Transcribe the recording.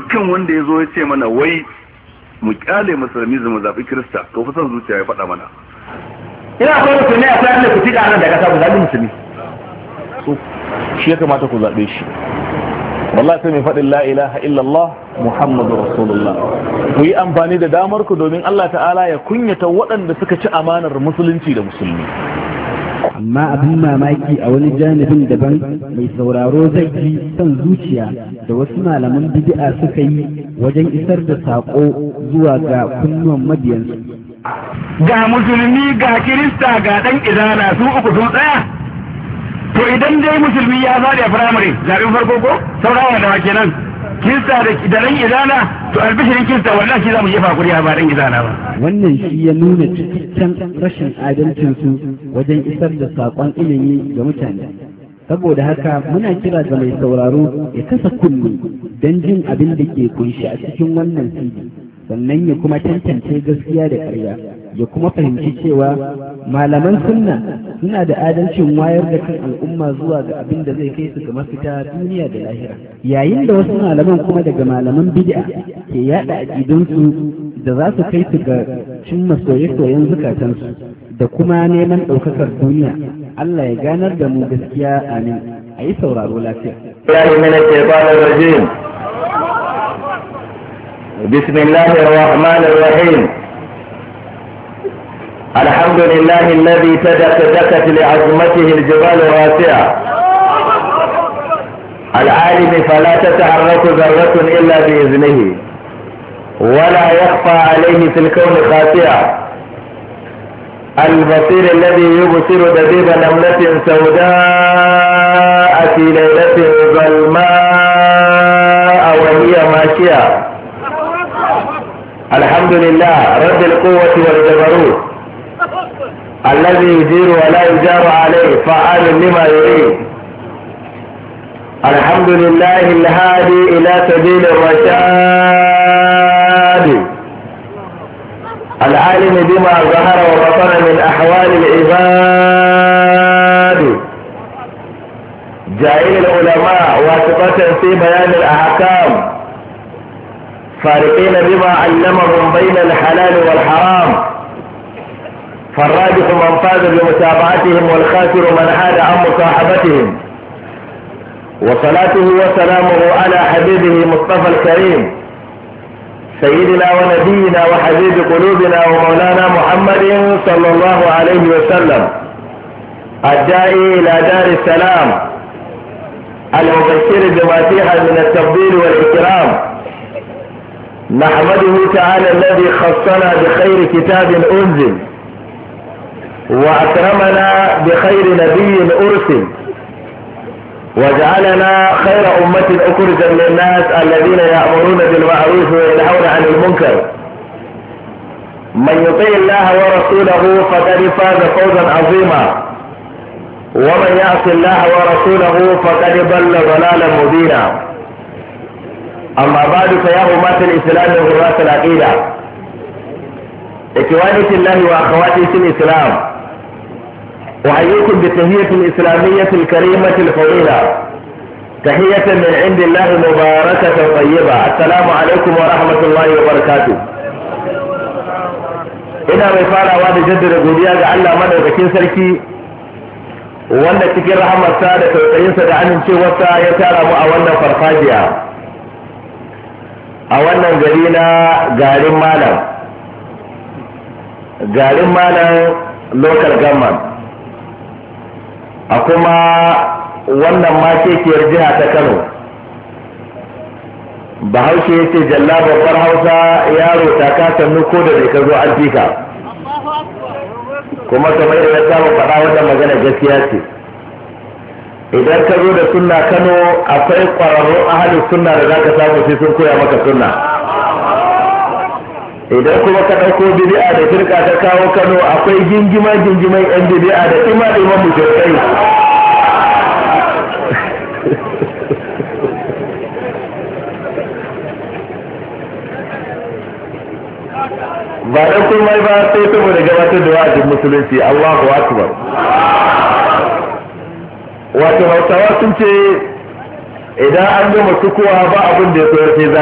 dukkan wanda ya zo ya ce mana wai mu kyale musulmi mu zaɓi kirista to fa son zuciya ya faɗa mana ina akwai musulmi a tsarin da ku tiɗa nan da ƙasa ku zaɓi musulmi shi ya kamata ku zaɓe shi wallahi sai mai faɗin la ilaha illallah muhammadu rasulullah ku yi amfani da damar ku domin Allah ta'ala ya kunyata waɗanda suka ci amanar musulunci da musulmi amma abin mamaki a wani janibin daban mai sauraro zai ji son zuciya da wasu malaman bid'a suka yi wajen isar da saƙo zuwa ga kunnuwan mabiyansu ga musulmi ga kirista ga ɗan izana su uku sun tsaya to idan dai musulmi ya zaɗe a firamare zaɓen farko ko saurawa da wake nan kirista da ɗan izana to albishirin kirista wannan shi za mu jefa kuriya ba ɗan izana ba wannan shi ya nuna cikakken rashin adalcinsu wajen isar da saƙon ilimi ga mutane saboda haka muna kira ga mai sauraro ya kasa kunne don jin abin da ke kunshi a cikin wannan sidi sannan ya kuma tantance gaskiya da ƙarya ya kuma fahimci cewa malaman sunna suna da adalcin wayar da kan al'umma zuwa ga abin da zai kai su ga mafita duniya da lahira yayin da wasu malaman kuma daga malaman bid'a ke yada aƙidunsu da za su kai su ga cimma soye-soyen zukatansu da kuma neman ɗaukakar duniya Allah ya ganar da mu gaskiya amin a yi sauraro lafiya. بسم الله الرحمن الرحيم الحمد لله الذي تدك دكت لعظمته الجبال الراسعة العالم فلا تتحرك ذرة إلا بإذنه ولا يخفى عليه في الكون خاسئة البصير الذي يبصر دبيب نملة سوداء في ليلة ظلماء وهي ماشية الحمد لله رب القوة والجبروت الذي يجير ولا يجار عليه فعال لما يريد الحمد لله الهادي إلى سبيل الرشاد العالم بما ظهر وبطن من أحوال العباد جائل العلماء واسطة في بيان الأحكام فارقين بما علمهم بين الحلال والحرام فالراجح من فاز بمتابعتهم والخاسر من حاد عن مصاحبتهم وصلاته وسلامه على حبيبه مصطفى الكريم سيدنا ونبينا وحبيب قلوبنا ومولانا محمد صلى الله عليه وسلم الداعي الى دار السلام المبشر بما فيها من التفضيل والاكرام نحمده تعالى الذي خصنا بخير كتاب انزل واكرمنا بخير نبي ارسل وجعلنا خير امة اخرجا للناس الذين يأمرون بالمعروف وينهون عن المنكر من يطيع الله ورسوله فقد فاز فوزا عظيما ومن يعص الله ورسوله فقد ضل ضلالا مبينا اما بعد فيا امة الاسلام وغراس العقيدة اخواني في الله واخواتي في الاسلام احييكم بالتهية الاسلامية الكريمة الفضيلة تحية من عند الله مباركة طيبة السلام عليكم ورحمة الله وبركاته ina mai farawa da jaddada godiya ga Allah madaukakin sarki wanda cikin rahamarsa da tausayinsa da amincewarsa ya tara mu a wannan farfajiya a wannan gari na garin malam garin malam local government a kuma wannan makekiyar jiha ta kano bahaushe ya ce jalla babbar hausa yaro ta kasannu ko da bai ka zo an fika kuma kamar da ya samu faɗa wannan magana gaskiya ce idan ka zo da sunna kano akwai ƙwararrun ahalin sunna da za ka samu sai sun koya maka sunna idan kuma ka ɗauko bidi'a da firka ta kawo kano akwai gingima gingiman yan bidi'a da ima iman mushrikai ba dan komai ba sai saboda gabatar da wa'azin musulunci Allahu akbar wato hausawa sun ce idan an gama sukuwa ba abin da ya so sai